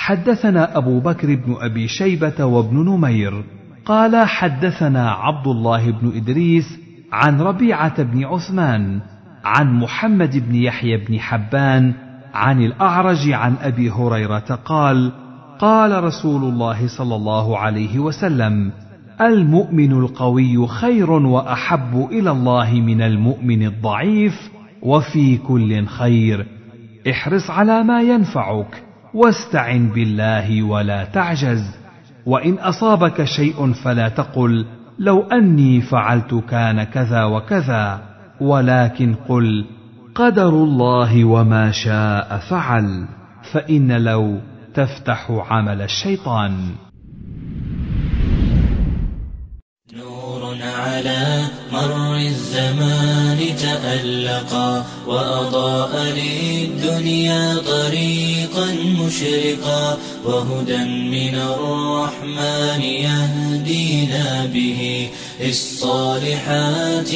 حدثنا ابو بكر بن ابي شيبه وابن نمير قال حدثنا عبد الله بن ادريس عن ربيعه بن عثمان عن محمد بن يحيى بن حبان عن الاعرج عن ابي هريره قال قال رسول الله صلى الله عليه وسلم المؤمن القوي خير واحب الى الله من المؤمن الضعيف وفي كل خير احرص على ما ينفعك واستعن بالله ولا تعجز وان اصابك شيء فلا تقل لو اني فعلت كان كذا وكذا ولكن قل قدر الله وما شاء فعل فان لو تفتح عمل الشيطان نور على مر الزمان تألقا وأضاء للدنيا طريقا مشرقا وهدى من الرحمن يهدينا به للصالحات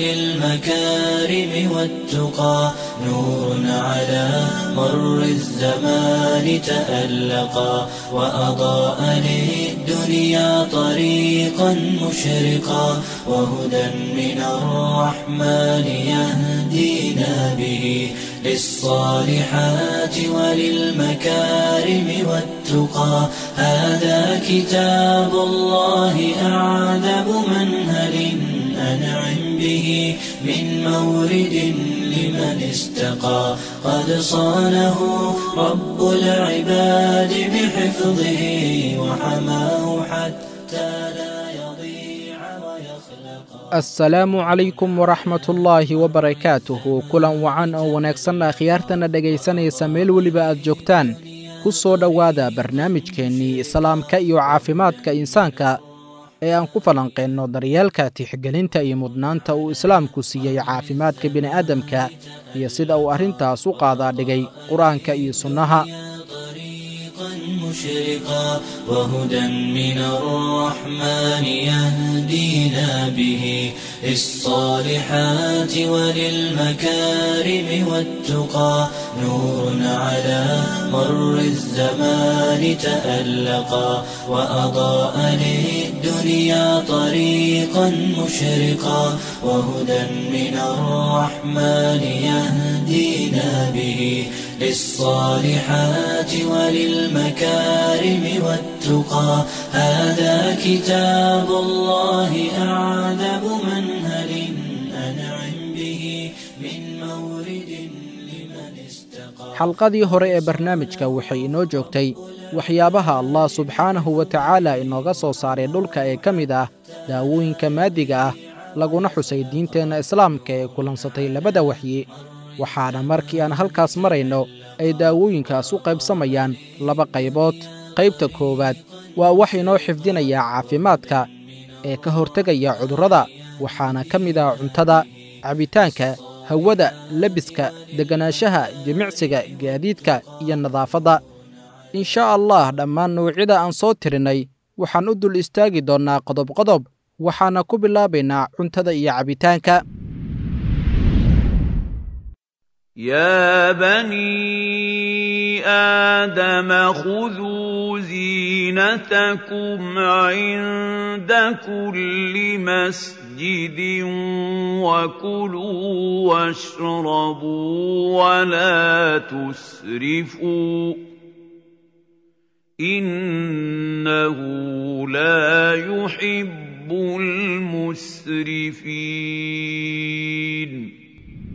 وللمكارم والتقى نور على مر الزمان تألقا وأضاء للدنيا طريقا مشرقا وهدى من الرحمن يهدينا به للصالحات وللمكارم والتقى هذا كتاب الله أعذب منهل أنعم به من مورد لمن استقى قد صانه رب العباد بحفظه وحماه حتى لا يضيع ويخلق assalaamu calaykum waraxmatullaahi wabarakaatuhu kulan wacan oo wanaagsanna khiyaartana dhegaysanaysa meel weliba aad joogtaan ku soo dhowaada barnaamijkeennii islaamka iyo caafimaadka insaanka ee aan ku falanqeenno daryeelka tixgelinta iyo mudnaanta uu islaamku siiyey caafimaadka bini'aadamka iyo sida uu arrintaas u qaadaa dhigay qur-aanka iyo sunnaha طريقا مشرقا وهدى من الرحمن يهدينا به للصالحات وللمكارم والتقى نور على مر الزمان تألقا وأضاء للدنيا طريقا مشرقا وهدى من الرحمن يهدينا به للصالحات وللمكارم والتقى هذا كتاب الله أعذب منهل أنعم به من مورد لمن استقى xalqadii hore ee barnaamijka waxay inoo joogtay waxyaabaha allah subxaanahu wa tacaala inooga soo saaray dhulka ee ka mid ah daawooyinka maadiga ah laguna xusay diinteenna islaamka ee kulansatay labada waxyi waxaana markii aan halkaas marayno ay daawooyinkaas u qaybsamayaan laba qaybood qaybta koowaad waa wax inoo xifdinaya caafimaadka ee ka hortegaya cudurrada waxaana ka mid ah cuntada cabitaanka hawada lebiska degganaanshaha jimicsiga gaadiidka iyo nadaafadda insha allah dhammaan nuucyada aan soo tirinay waxaan u dul istaagi doonnaa qodobqodob waxaana ku bilaabaynaa cuntada iyo cabitaanka يا بني آدم خذوا زينتكم عند كل مسجد وكلوا واشربوا ولا تسرفوا إنه لا يحب المسرفين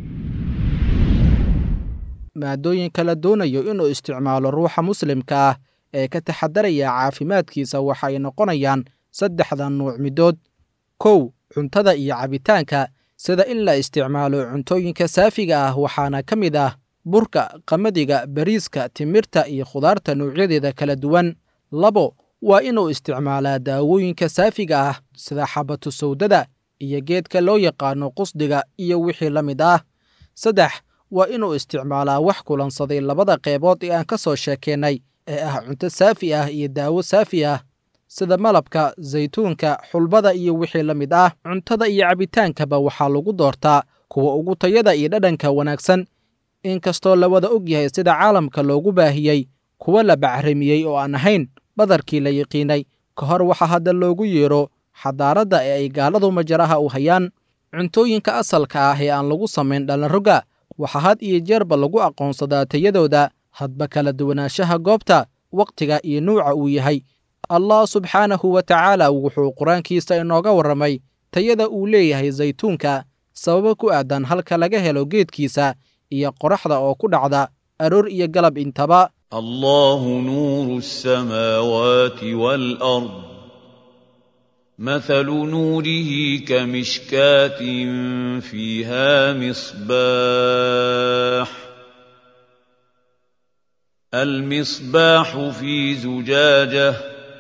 maadooyinka la doonayo inuu isticmaalo ruuxa muslimka ah ee ka taxadaraya caafimaadkiisa waxay noqonayaan saddexda nuuc middood kow cuntada iyo cabitaanka sida in la isticmaalo cuntooyinka saafiga ah waxaana ka mid ah burka qamadiga bariiska timirta iyo khudaarta nuucyadeeda kala duwan labo waa inuu isticmaalaa daawooyinka saafiga ah sida xabatu sawdada iyo geedka loo yaqaano qusdiga iyo wixii la mid ah saddex waa inuu isticmaalaa wax kulansaday labada qeybood ee aan ka soo sheekeennay ee ah cunto saafi ah iyo daawo saafi ah sida malabka saytuunka xulbada iyo wixii la mid ah cuntada iyo cabitaankaba waxaa lagu doortaa kuwa ugu tayada iyo dhadhanka wanaagsan inkastoo la wada og yahay sida caalamka loogu baahiyey kuwa la bacrimiyey oo aan ahayn badarkii la yiqiinay ka hor waxaa hadda loogu yeedho xadaaradda ee ay gaaladu majaraha u hayaan cuntooyinka asalka ah ee aan lagu samayn dhallinroga waxaa had iyo jeerba lagu aqoonsadaa tayadooda hadba kala duwanaanshaha goobta wakhtiga iyo nuuca uu yahay allah subxaanahu wa tacaala wuxuu qur-aankiisa inooga warramay tayada uu leeyahay saytuunka sababo ku aadan halka laga helo geedkiisa iyo qoraxda oo ku dhacda aroor iyo galab intaba الله نور السماوات والأرض مثل نوره كمشكاة فيها مصباح المصباح في زجاجة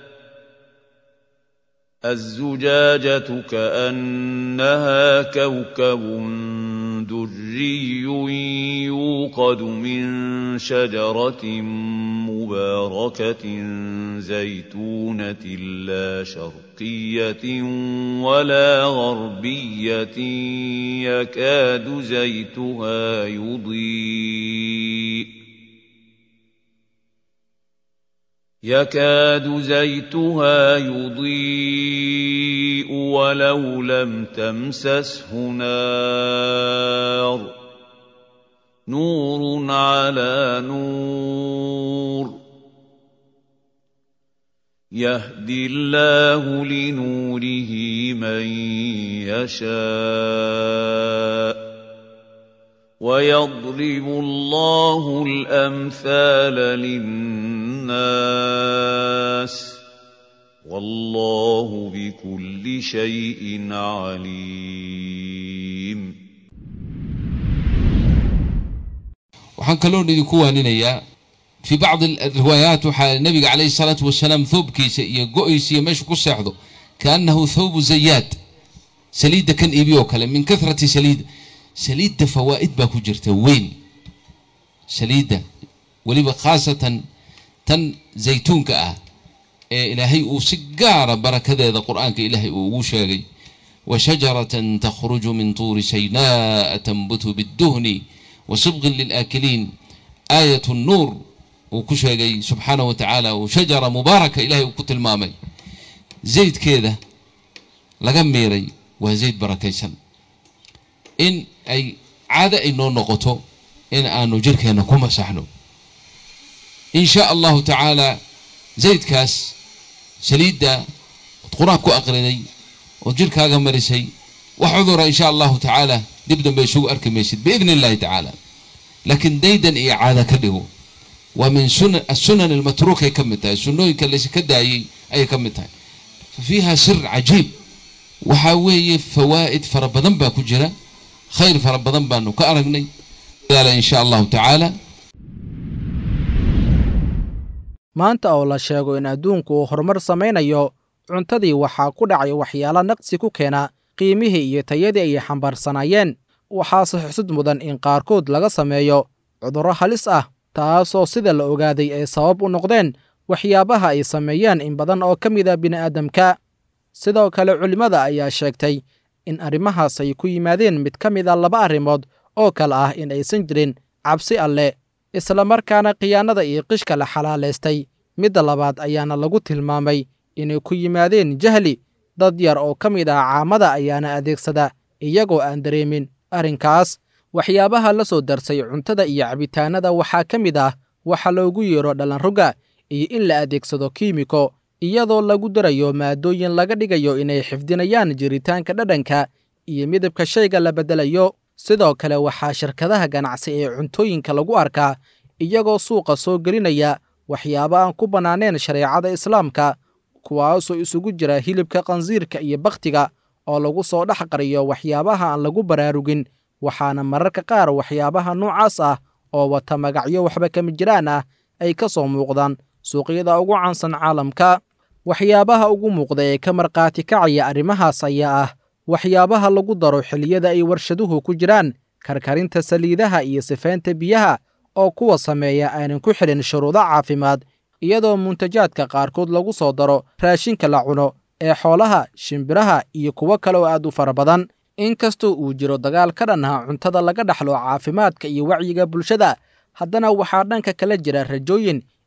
الزجاجة كأنها كوكب دري يوقد من شجرة مباركة زيتونة لا شرقية ولا غربية يكاد زيتها يضيء يكاد زيتها يضيء ولو لم تمسسه نار نور على نور يهدي الله لنوره من يشاء ويضرب الله الامثال للناس والله بكل شيء عليم waxaan kaloon idinku waaninayaa fii bacdi riwaayaat waxaa nabiga calayhi salaatu wasalaam thoobkiisa iyo go-ysa iyo meeshu ku seexdo kaannahu thawbu zayaad saliidda kan iibi oo kale min kathrati saliida saliidda fawaa'id baa ku jirta weyn saliidda weliba khaasatan tan zaytuunka ah ee ilaahay uu si gaara barakadeeda qur'aanka ilaahay uu ugu sheegay wa shajaratan takhruju min tuuri saynaa'a tanbutu bidduhni wa sibqin lilaakiliin aayat nuur uu ku sheegay subxaanahu wa tacaala uu shajara mubaaraka ilahay uu ku tilmaamay zaydkeeda laga miiray waa zayd barakaysan in ay caado ay noo noqoto in aanu jirkeenna ku masaxno in shaa allahu tacaala zaydkaas saliidda ood qur-aan ku aqriday ood jirkaaga marisay wax cudura in sha allahu tacaala dib dambe isugu arki maysid biidni illahi tacaala laakiin daydan iyo caada ka dhigo waa min sunan asunan almatruukay ka mid tahay sunnooyinka layska daayey ayay ka mid tahay fa fiiha sir cajiib waxaa weeye fawaa'id fara badan baa ku jira khayr fara badan baanu ka aragnay in sha allahu tacaala maanta oo la sheego in adduunku uu horumar samaynayo cuntadii waxaa ku dhacay waxyaalo naqsi ku keena qiimihii iyo tayadii ay xambaarsanaayeen waxaase xusud mudan in qaarkood laga sameeyo cudurro halis ah taasoo sida la ogaaday ay sabab u noqdeen waxyaabaha ay sameeyeen in badan oo ka mida bini'aadamka sidoo kale culimmada ayaa sheegtay in arrimahaas ay ku yimaadeen mid ka mid a laba arrimood oo kale ah in aysan jirin cabsi alle isla markaana khiyaanada iyo qishka la xalaalaystay midda labaad ayaana lagu tilmaamay inay ku yimaadeen jahli dad yar oo ka mid ah caamada ayaana adeegsada iyagoo aan dareemin arrinkaas waxyaabaha la soo darsay cuntada iyo cabitaanada waxaa ka mid ah waxa loogu yeero dhallanroga iyo in la adeegsado kiimiko iyadoo lagu darayo maadooyin laga dhigayo inay xifdinayaan jiritaanka dhadhanka iyo midabka shayga la beddelayo sidoo kale waxaa shirkadaha ganacsi ee cuntooyinka lagu arkaa iyagoo suuqa soo gelinaya waxyaabo aan ku bannaaneen shareecada islaamka kuwaasoo isugu jira hilibka qansiirka iyo bakhtiga oo lagu soo dhex qariyo waxyaabaha aan lagu baraarugin waxaana mararka qaar waxyaabaha noocaas ah oo wata magacyo waxba kama jiraan ah ay ka soo muuqdaan suuqyada ugu caansan caalamka waxyaabaha ugu muuqda ee ka markhaati kacaya arrimahaas ayaa ah waxyaabaha lagu daro xilliyada ay warshaduhu ku jiraan karkarinta saliidaha iyo sifaynta biyaha oo kuwa sameeya aanan ku xidhin shuruudo caafimaad iyadoo muntajaadka qaarkood lagu soo daro raashinka la cuno ee xoolaha shimbiraha iyo kuwo kale oo aad u fara badan inkastoo uu jiro dagaal ka dhan ah cuntada laga dhaxlo caafimaadka iyo wacyiga bulshada haddana waxaa dhanka kala jira rajooyin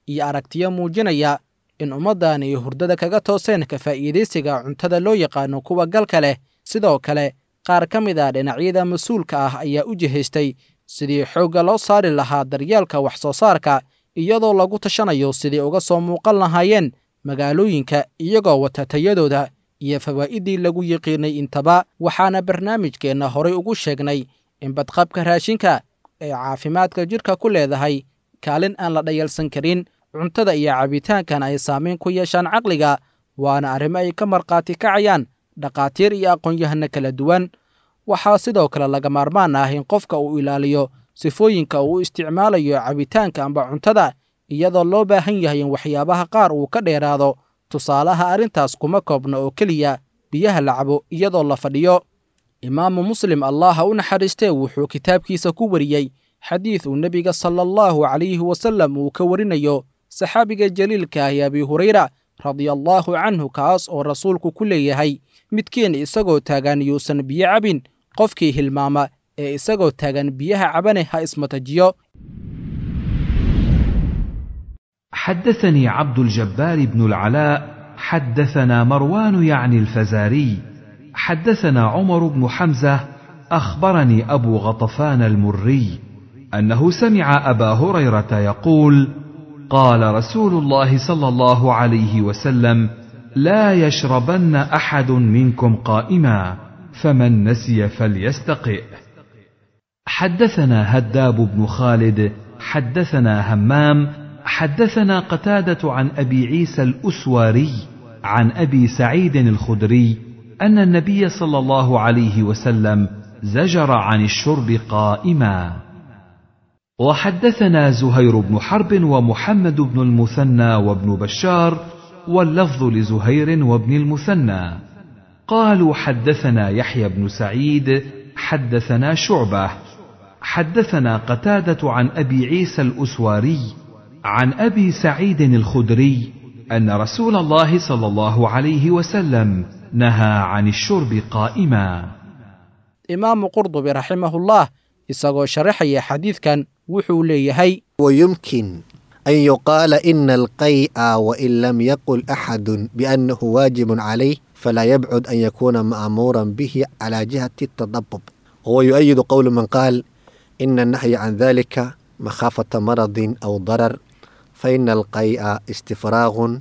iyo aragtiyo muujinaya in ummaddan ay hurdada kaga tooseen ka faa'iidaysiga cuntada loo yaqaano kuwa galka leh sidoo kale qaar ka mid ah dhinacyada mas-uulka ah ayaa u jihaystay sidii xoogga loo saari lahaa daryeelka wax soo saarka iyadoo lagu tashanayo sidii uga soo muuqan lahaayeen magaalooyinka iyagoo wata tayadooda iyo fawaa'iddii lagu yiqiinay intaba waxaana barnaamijkeenna horay ugu sheegnay in badqabka raashinka ee caafimaadka jidhka ku leedahay kaalin aan la dhayalsan karin cuntada iyo cabitaankan ay saamayn ku yeeshaan caqliga waana arrimo ay ka markhaati kacayaan dhakhaatiir iyo aqoon-yahano kala duwan waxaa sidoo kale laga maarmaan ah in qofka uu ilaaliyo sifooyinka uu u isticmaalayo cabitaanka amba cuntada iyadoo loo baahan yahay in waxyaabaha qaar uu ka dheeraado tusaalaha arrintaas kuma koobna oo keliya biyaha la cabo iyadoo la fadhiyo imaamu muslim allaha u naxariistee wuxuu kitaabkiisa ku wariyey xadiid uu nebiga sala allahu calayhi wasallam uu ka warinayo saxaabiga jaliilka ahi abi hurayra radiallaahu canhu kaas oo rasuulku ku leeyahay midkiin isagoo taagan yuusan biyo cabin qofkii hilmaama ee isagoo taagan biyaha cabane ha ismatajiyo حدثني عبد الجبار بن العلاء حدثنا مروان يعني الفزاري حدثنا عمر بن حمزه اخبرني ابو غطفان المري انه سمع ابا هريره يقول قال رسول الله صلى الله عليه وسلم لا يشربن احد منكم قائما فمن نسي فليستقئ حدثنا هداب بن خالد حدثنا همام حدثنا قتاده عن ابي عيسى الاسواري عن ابي سعيد الخدري ان النبي صلى الله عليه وسلم زجر عن الشرب قائما وحدثنا زهير بن حرب ومحمد بن المثنى وابن بشار واللفظ لزهير وابن المثنى قالوا حدثنا يحيى بن سعيد حدثنا شعبه حدثنا قتاده عن ابي عيسى الاسواري عن ابي سعيد الخدري ان رسول الله صلى الله عليه وسلم نهى عن الشرب قائما imaamu qurdubi raximahullah isagoo sharaxaya xadiidkan wuxuu leeyahay ويمكن أن يقال إن القيء وإن لم يقل أحد بأنه واجب عليه فلا يبعد أن يكون مأمورا به على جهة التضبب وهو يؤيد قول من قال إن النهي عن ذلك مخافة مرض أو ضرر فإن القيء استفراغ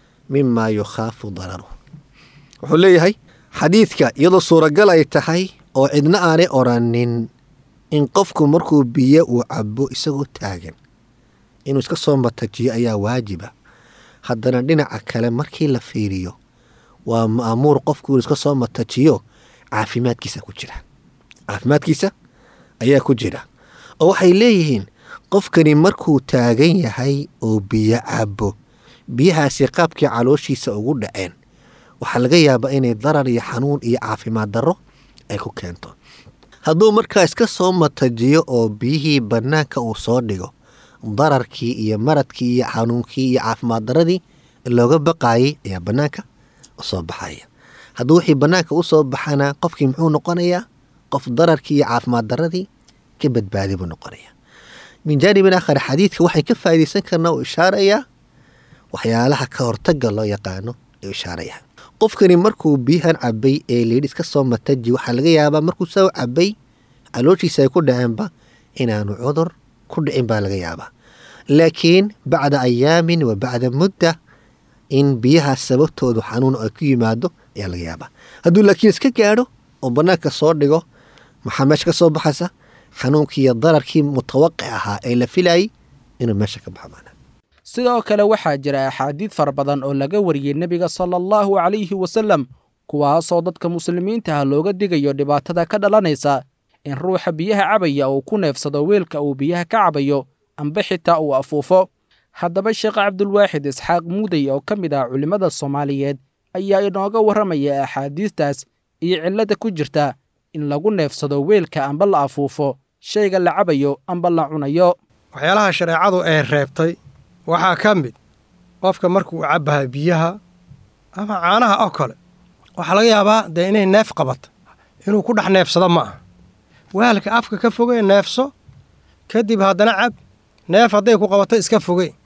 مما يخاف ضرره wuxuu leeyahay xadiidka iyadoo suuragal ay tahay oo cidna aanay oranin in qofku markuu biyo uu cabo isagoo taagan inuu iska soo matajiyo ayaa waajiba haddana dhinaca kale markii la fiiriyo waa ma'muur qofku inuu iska soo matajiyo caafimaadkiisa ku jira caafimaadkiisa ayaa ku jira oo waxay leeyihiin qofkani markuu taagan yahay oo biyo cabo biyahaasi qaabkii calooshiisa ugu dhaceen waxaa laga yaabaa inay darar iyo xanuun iyo caafimaad darro ay ku keento hadduu markaa iska soo matajiyo oo biyihii bannaanka uu soo dhigo dararkii iyo maradkii iyo xanuunkii iyo caafimaad darradii looga baqaayay ayaa bannaanka u soo baxaya hadduu wixii bannaanka u soo baxana qofkii muxuu noqonayaa qof dararkii iyo caafimaad darradii ka badbaadi buu noqonayaa min jaanibin aakhar xadiidka waxay ka faa'iidaysan karnaa uu ishaarayaa waxyaalaha ka hortagga loo yaqaano ayuu ishaarayaa qofkani markuu biyahan cabay ee layidhi iska soo mataji waxaa laga yaabaa markuu soo cabay calooshiisa ay ku dhaceenba inaanu cudur ku dhicin baa laga yaabaa laakiin bacda ayaamin wa bacda mudda in biyahaas sababtoodu xanuun ay ku yimaado ayaa laga yaabaa hadduu laakiin iska gaadho oo bannaanka soo dhigo maxaa meesha ka soo baxaysa xanuunkii iyo dararkii mutawaqic ahaa ee la filayay inuu meesha ka baxo maanaa sidoo kale waxaa jira axaadiid fara badan oo laga wariyey nebiga sala allahu calayhi wasallam kuwaasoo dadka muslimiinta ah looga digayo dhibaatada ka dhalanaysa in ruuxa biyaha cabaya uu ku neefsado weelka uu biyaha ka cabayo amba xitaa uu afuufo haddaba sheekh cabdulwaaxid isxaaq muudey oo ka mid ah culimmada soomaaliyeed ayaa inooga warramaya axaadiistaas iyo cillada ku jirta in lagu neefsado weelka amba la afuufo shayga la cabayo amba la cunayo waxyaalaha shareecadu ay reebtay waxaa ka mid qofka markuu cabbaha biyaha ama caanaha oo kale waxaa laga yaabaa dee inay neef qabato inuu ku dhex neefsado ma aha waalka afka ka fogey neefso kadib haddana cab neef hadday ku qabato iska fogey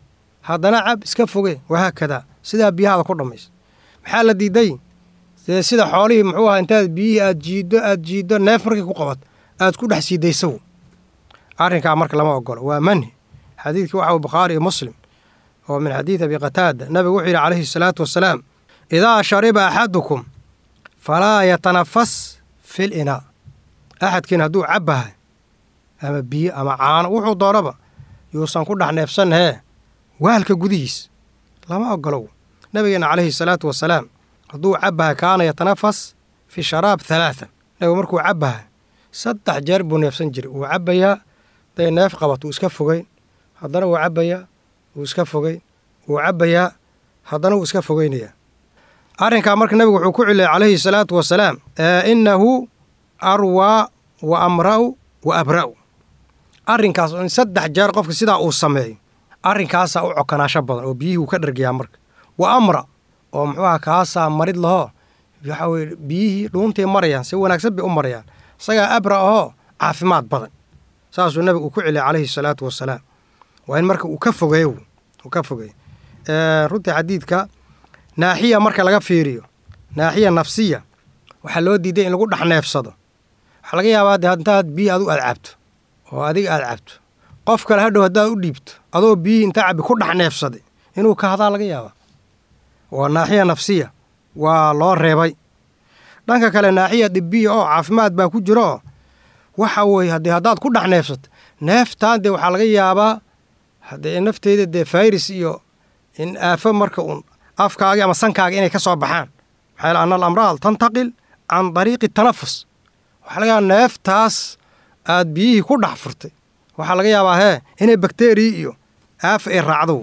haddana cab iska foge wahaakadaa sidaa biyahaada ku dhammaysa maxaa la diiday dee sida xoolihii muxuu ahaa intaad biyihii aad jiiddo aad jiiddo neef markay ku qabato aad ku dhex siidaysaw arrinkaa marka lama ogolo waa manhi xadiidkii waxa bukhaari iyo muslim oo min xadiid abi qataada nabigu wuxuu yidhi calayhi salaatu wasalaam idaa shariba axadukum falaa yatanafas fil inaa axadkiin hadduu cabbahay ama biyo ama caano wuxuu doonaba yuusan ku dhex neefsanahee waalka gudihiis lama ogolow nabigeenna calayhi salaatu wasalaam hadduu cabbahay kaana yatanafas fi sharaab halaatan nabigu markuu cabbahay saddex jeer buu neefsan jiray wuu cabbayaa haday neef qabat wuu iska fogeyn haddana wuu cabbayaa wuu iska fogeyn wuu cabbayaa haddana wuu iska fogeynayaa arrinkaa marka nabigu wuxuu ku celiyay calayhi salaatu wasalaam innahu arwaa wa amra'u wa abra'u arrinkaas oo in saddex jeer qofka sidaa uu sameeyo arrinkaasaa u cokanaasho badan oo biyihii wuu ka dhargayaa marka wa amra oo muxuuha kaasaa marid lahoo waxa weye biyihii dhuuntay marayaan si wanaagsan bay u marayaan isagaa abra ahoo caafimaad badan saasuu nabigu uu ku celiyay calayhi salaatu wasalaam waa in marka uu ka fogeeyo uu ka fogeeyo runtii xadiidka naaxiya marka laga fiiriyo naaxiya nafsiya waxaa loo diiday in lagu dhex neefsado waxaa laga yaabaa de intaad biyi adigu aad cabto oo adiga aad cabto qof kale hadhow haddaad u dhiibto adoo biyihii intaa cabbi ku dhex neefsaday inuu ka hadaa laga yaabaa waa naaxiya nafsiya waa loo reebay dhanka kale naaxiya dhibiya oo caafimaad baa ku jira oo waxa weeye haddee haddaad ku dhex neefsato neeftaan dee waxaa laga yaabaa haddee nafteeda dee fayris iyo in aafo marka uun afkaagi ama sankaaga inay ka soo baxaan maxaa yal ana alamraad tantaqil can dariiqi tanafus waxaa laga yaabaa neeftaas aad biyihii ku dhex furtay waxaa laga yaabaa hee inay bakteriya iyo aafa ay raacdo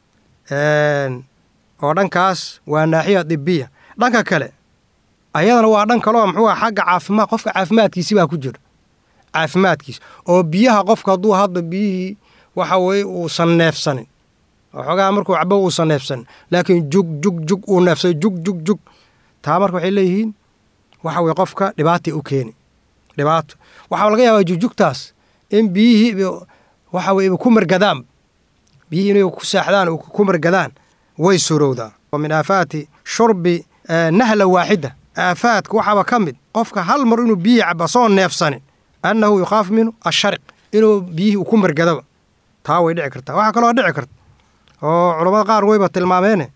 oo dhankaas waa naaxiya dibiya dhanka kale ayadana waa dhan kaleo muxuu aha xagga caafimaad qofka caafimaadkiisi baa ku jira caafimaadkiisa oo biyaha qofka hadduu hadda biyihii waxa weeye uusan neefsanin waxoogaa markuu cabo uusan neefsanin laakiin jug jug jug uu neefsay jug jug jug taa marka waxay leeyihiin waxa weye qofka dhibaatay u keeni dhibaato waxaa laga yaabaa jugjugtaas in biyihii waxa weye ku margadaan biyihii inay ku saaxdaan oo ku margadaan way surowdaa wa min aafaati shurbi nahla waaxida aafaadka waxaaba ka mid qofka hal mar inuu biyihii caba soo neefsanin annahu yukhaaf minhu ashariq inuu biyihii uu ku margadaba taa way dhici kartaa waxaa kaloo dhici karta oo culammada qaar wayba tilmaameene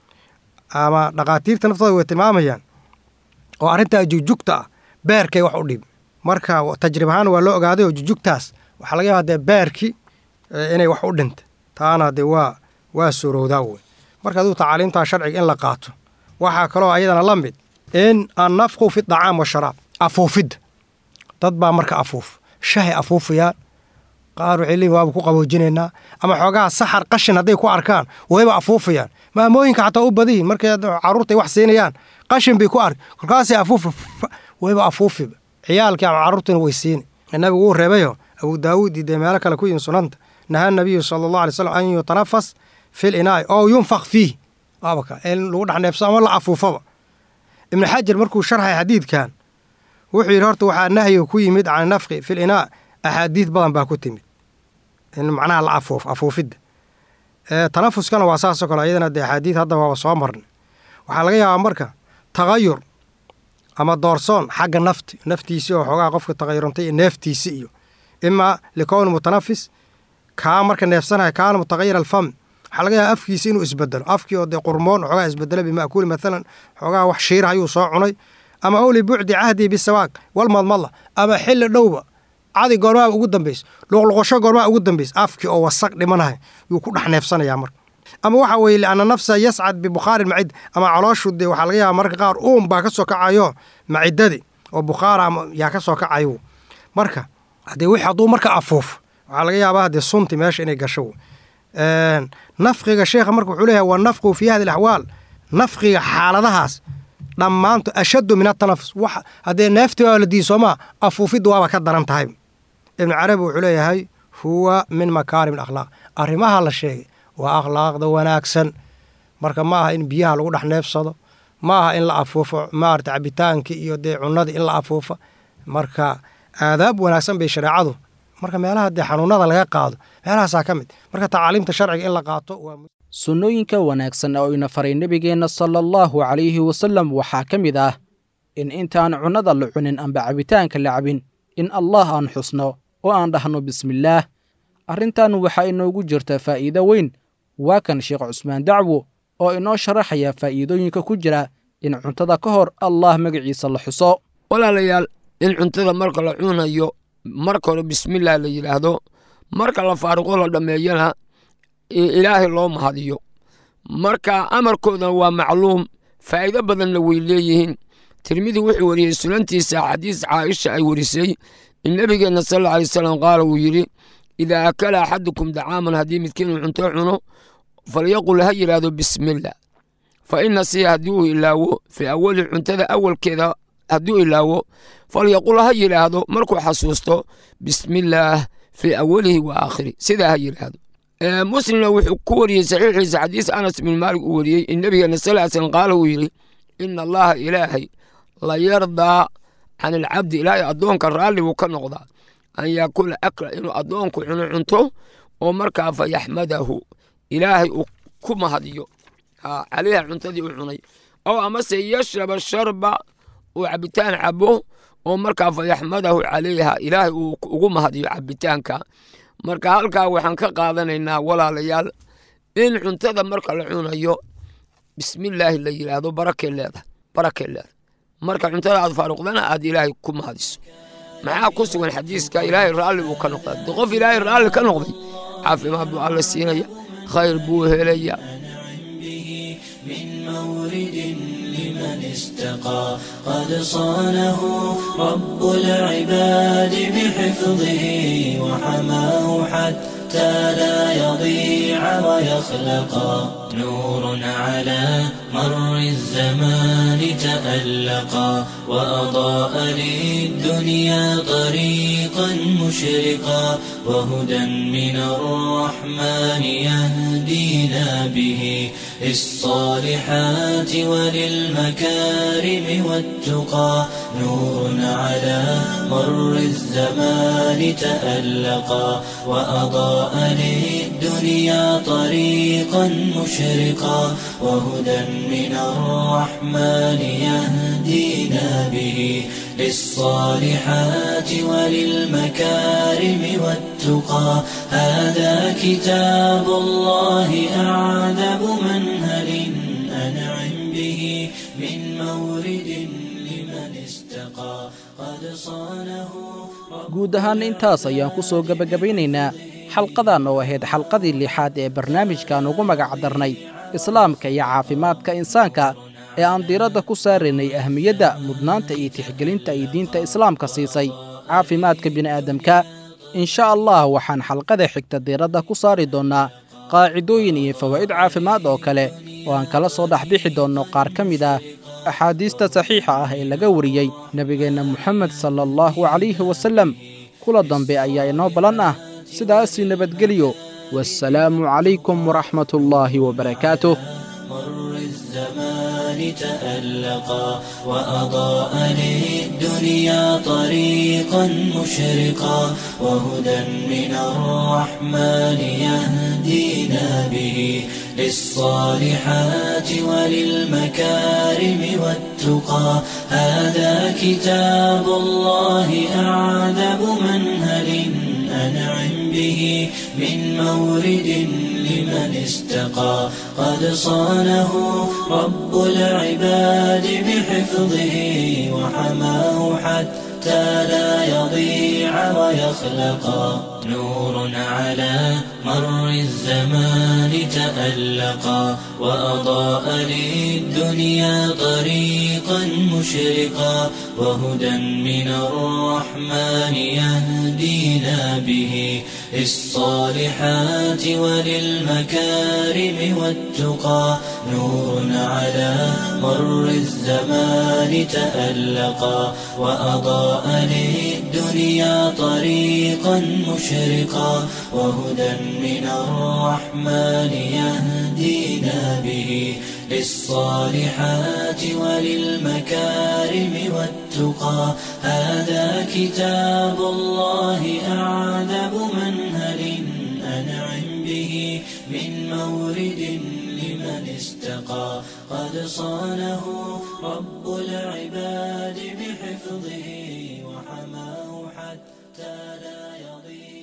ama dhakhaatiirta naftooda way tilmaamayaan oo arrintaa jugjugta ah beerkay wax u dhib marka tajrib ahaan waa loo ogaaday oo jugjugtaas waxaa laga yaaba dee beerki inay wax u dhinta taana dee waa waa suurowdaa wey marka aduu tacaaliimtaa sharciga in la qaato waxaa kaloo ayadana la mid in annafqu fi dacaam washaraab afuufidda dad baa marka afuuf shahay afuufayaan qaar waxay leeyihin waaba ku qaboojinaynaa ama xoogaha saxar qashin hadday ku arkaan wayba afuufayaan maamooyinka xataa u badiyin markay carruurtay wax siinayaan qashin bay ku ark kolkaasay afuufa wayba afuufiba ciyaalkii ama carruurtuna way siini nabigu wuu reebayo abu daawuud iyo dee meelo kale ku yihin sunanta nahaa nabiyu sala allahu alay slam an yutanafas fil inaa'i oo yunfaq fiih waabaka in lagu dhex neefso ama la afuufaba ibnu xajar markuu sharxay xadiidkan wuxuu yidhi horta waxaa nahyiga ku yimid can nafqi fil inaa axaadiid badan baa ku timid in macnaha la afuuf afuufidda tanafuskana waa saasoo kale ayadana dee axaadiid hadda waaba soo marnay waxaa laga yaabaa marka tagayur ama doorsoon xagga nafti naftiisii oo xoogaha qofka tagayurantay iyo neeftiisi iyo imaa likowni mutanafis kaa marka neefsanaya kaana mutagayir alfam waxaa laga yaaba afkiisi inuu isbedelo afkii oo dee qurmoon xoogaa isbedelo bima'kuuli maalan xoogaha wax shiira ayuu soo cunay ama ow libucdi cahdii bisawaaq walmadmalla ama xilli dhowba cadi goormaa ugu dambaysa luqluqosho goormaa ugu dambaysa afkii oo wasaq dhimanahay yuu ku dhex neefsanayaa marka ama waxa weeye lianna nafsa yascad bibukhaari macid ama calooshu dee waxaa laga yaaba marka qaar uum baa ka soo kacayo macidadii oo bukhaara ama yaa ka soo kacayo marka haddee wixii hadduu marka afuuf waxaa laga yaabaa dee sunti meesha inay gasho nafqiga sheekha marka wuxuu leeyahay wa nafqu fii hadi alaxwaal nafqiga xaaladahaas dhammaanto ashaddu min atanafus wax haddee neeftii waa la diiy soomaa afuufidda waaba ka daran tahay ibnu carabi wuxuu leeyahay huwa min makaarim alakhlaaq arrimaha la sheegay waa akhlaaqda wanaagsan marka ma aha in biyaha lagu dhex neefsado ma aha in la afuufo maarata cabitaankii iyo dee cunnadii in la afuufo marka aadaab wanaagsan bay shareecadu marka meelaha dee xanuunada laga qaado meelahaasaa ka mid marka tacaaliimta sharciga in la qaato waa sunnooyinka wanaagsan oo ina faray nebigeenna sala allahu calayhi wasallam waxaa ka mid ah in intaan cunnada la cunin amba cabitaanka la cabin in allah aan xusno oo aan dhahno bismillaah arrintan waxaa inoogu jirta faa'iido weyn waa kan sheekh cusmaan dacwo oo inoo sharaxaya faa'iidooyinka ku jira in cuntada ka hor allah magaciisa la xuso walaalayaal in cuntada marka la cunayo marka hore bismillaah la yidhaahdo marka la faaruqo la dhammeeyana ilaahay loo mahadiyo marka amarkoodana waa macluum faa'iido badanna way leeyihiin tirmidi wuxuu wariyey sunantiisa xadiis caaisha ay warisay in nebigeenna sal alla alay wasalam qaala wuu yidhi idaa akala axadukum dacaaman haddii midkiinuu cunto cuno falyaqul ha yidhaahdo bismillah fa ina siya haddii uu ilaawo fii awali cuntada awalkeeda hadduu ilaawo falyaqul ha yidhaahdo markuu xasuusto bismillaah fii awalihi wa aakhiri sidaa ha yidhaahdo muslimna wuxuu ku wariyey saxiixiisa xadiis anas bin maalik uu wariyey in nebigeena sal ly slam qaala uu yidhi ina allaha ilaahay la yardaa can alcabdi ilaahay addoonka raalli buu ka noqdaa an yaakula akla inuu addoonku cuno cunto oo markaa fa yaxmadahu ilaahay uu ku mahadiyo caleyha cuntadii u cunay ow amase yashraba sharba uu cabitaan cabo oo markaa fa yaxmadahu calayha ilaahay uu ugu mahadiyo cabitaanka marka halkaa waxaan ka qaadanaynaa walaalayaal in cuntada marka la cunayo bismillaahi la yidhaahdo barakee leedahay barakee leedahay marka cuntada aad faaruqdana aad ilaahay ku mahadiso maxaa ku sugan xadiiska ilaahay raalli buu ka noqdaa de qof ilaahay raalli ka noqday caafimaad buu alla siinaya khayr buu helaya من مورد لمن استقى قد صانه رب العباد بحفظه وحماه حتى لا يضيع ويخلقا نور على مر الزمان تألقا وأضاء للدنيا طريقا مشرقا وهدى من الرحمن يهدينا به للصالحات وللمكارم والتقى نور على مر الزمان تألقا وأضاء للدنيا طريقا مشرقا وهدى من الرحمن يهدينا به للصالحات وللمكارم والتقى هذا كتاب الله أعذب منهل أنعم به من مورد لمن استقى قد صانه guud ahaan intaas ayaan ku soo gebagabaynaynaa xalqadan oo ahayd xalqadii lixaad ee barnaamijkan ugu magac darnay islaamka iyo caafimaadka insaanka ee aan diiradda ku saaraynay ahmiyadda mudnaanta iyo tixgelinta ay diinta islaamka siisay caafimaadka bini'aadamka insha allah waxaan xalqada xigta diiradda ku saari doonnaa qaacidooyin iyo fawaa'id caafimaad oo kale oo aan kala soo dhexbixi doonno qaar ka mid ah axaadiista saxiixa ah ee laga wariyey nebigeenna moxamed sala allahu calayhi wasallam kula dambe ayaa inoo ballan ah sidaasii nabadgelyo wassalaamu calaykum waraxmatullaahi wabarakaatuh مر الزمان تألقا وأضاء للدنيا طريقا مشرقا وهدى من الرحمن يهدينا به للصالحات وللمكارم والتقى هذا كتاب الله أعذب منهل أنعم به من مورد لمن استقى قد صانه رب العباد بحفظه وحماه حتى لا يضيع ويخلقا نور على مر الزمان تألقا وأضاء للدنيا طريقا مشرقا وهدى من الرحمن يهدينا به للصالحات وللمكارم والتقى نور على مر الزمان تألقا وأضاء للدنيا طريقا مشرقا وهدى من الرحمن يهدينا به للصالحات وللمكارم والتقى هذا كتاب الله أعذب منهل أنعم به من مورد لمن استقى قد صانه رب العباد بحفظه وحماه حتى لا يضيع